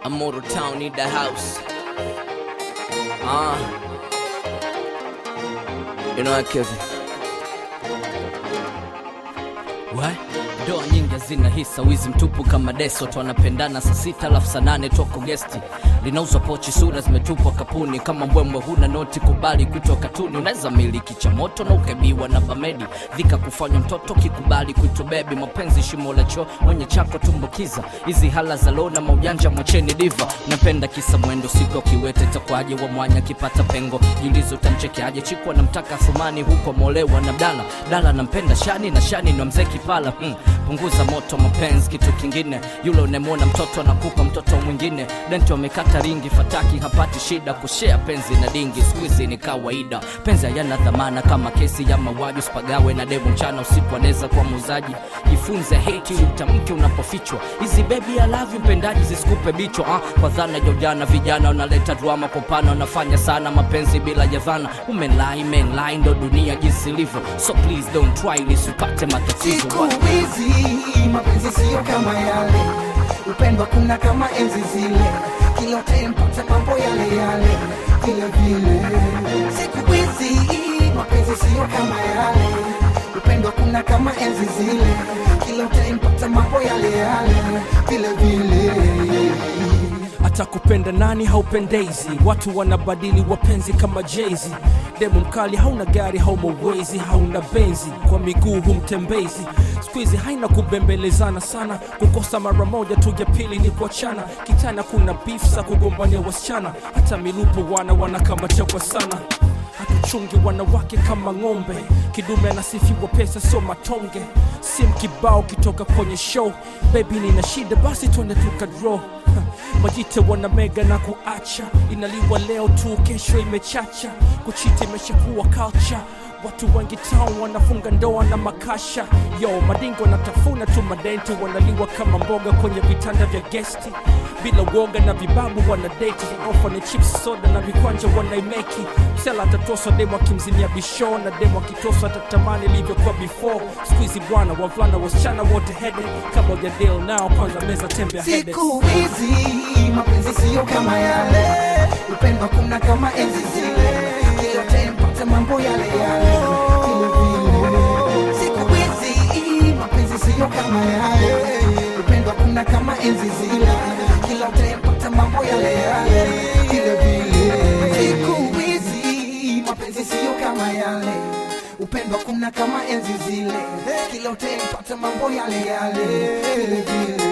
I'm Motor Town, need the house. Ah. You know what, Kevin? What? Ndoa nyingi hazina hisa, wizi mtupu kama deso tu wanapendana saa sita alafu saa nane toko gesti linauzwa pochi, sura zimetupwa kapuni kama mbwembwe, huna noti, kubali kuitwa katuni. Unaweza miliki cha moto na ukaibiwa na bamedi, dhika kufanywa mtoto, kikubali kuitwa bebi. Mapenzi shimo la choo, mwenye chako tumbukiza, hizi hala za lona maujanja, mwacheni diva. Napenda kisa mwendo, siku kiwete takwaje wa mwanya kipata pengo, jiulizo utamchekeaje? Chikwa namtaka Thumani huko molewa na Dala, Dala nampenda Shani na Shani ndo mzee Kipala. Hmm, punguza moto mapenzi, kitu kingine yule unemwona mtoto anakupa mtoto mwingine, denti wamekata ringi, fataki hapati shida, kushea penzi na dingi, squeeze ni kawaida. Penzi hayana dhamana kama kesi ya mauaji, usipagawe na demu mchana usiku, anaweza kuwa muuzaji. Jifunze hate ili utamke unapofichwa, hizi baby I love you mpendaji zisikupe bichwa ah, kwa dhana ya ujana, vijana wanaleta drama kwa upana, wanafanya sana mapenzi bila ya dhana. Umenlai menlai, ndo dunia jinsi ilivyo, so please don't try ili usipate matatizo Siku What? hizi mapenzi siyo kama yale, upendo kuna kama enzi zile, kila tempata mambo yale yale vile vile. Siku hizi mapenzi siyo kama yale, upendo kuna kama enzi zile, kila tempata mambo yale yale vile vile. hata kupenda nani haupendezi watu wanabadili wapenzi kama jezi demu mkali hauna gari hauma uwezi hauna benzi kwa miguu humtembezi skuizi haina kubembelezana sana kukosa mara moja tu ya pili ni kuachana kitana kuna bifsa kugombania wasichana hata milupo wana wanakamachewa sana hatuchungi wanawake kama ng'ombe kidume anasifiwa pesa sio matonge sim kibao kitoka kwenye show bebi nina shida basi twende tukadro majite wana mega na kuacha inaliwa leo tu kesho imechacha kuchiti imeshakuwa culture watu wengi town wanafunga ndoa na makasha yo madingo wanatafuna tu madenti wanaliwa kama mboga kwenye vitanda vya gesti bila woga na vibabu wanadeti ofa ni chips soda na vikwanja wanaimeki msela atatoswa demo akimzimia bisho na demo akitoswa atatamani ilivyokuwa before skuizi bwana wavulana wasichana wote hede kama ujadil nao kwanza meza tembea hede Siku hizi mapenzi siyo kama yale, upendo kuna kama enzi zile, kila tempata mambo yale yale vile vile. Siku hizi mapenzi siyo kama yale, upendo kuna kama enzi zile, kila tempata mambo yale yale vile vile. Siku hizi mapenzi siyo kama yale upendo kuna kama enzi zile, kila utempata mambo yale yale vile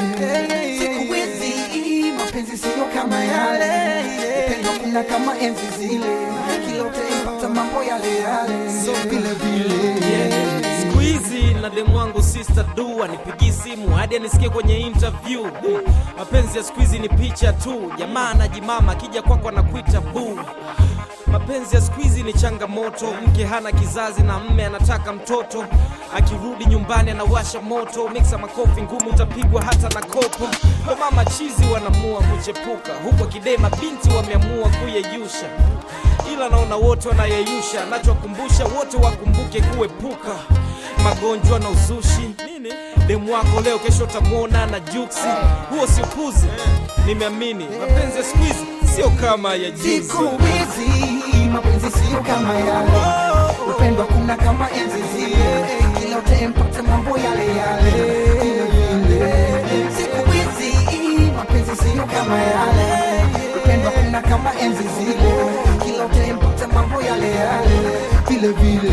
vile. Siku hizi mapenzi siyo kama yale, upendo kuna kama enzi zile, kila utempata mambo yale yale vile vile. siku hizi na demu wangu sister du anipigii simu hadi anisikie kwenye interview mapenzi ya siku hizi ni picha tu jamaa anajimama akija kwako anakuita buu mapenzi ya siku hizi ni changamoto mke hana kizazi na mme anataka mtoto akirudi nyumbani anawasha moto miksa makofi ngumu utapigwa hata na kopo kwa mama chizi wanaamua kuchepuka huku akidema binti wameamua kuyeyusha ila naona wote wanayeyusha nachowakumbusha wote wakumbuke kuepuka magonjwa na uzushi nini demu wako leo kesho utamwona na juksi huo si upuzi nimeamini mapenzi ya siku hizi sio kama ya juzi Siku hizi mapenzi siyo kama yale, upendo kuna kama enzi zile, kila utempata mambo yale yale vile vile. Siku hizi mapenzi siyo kama yale, upendo kuna kama enzi zile, kila utempata mambo yale yale vile vile.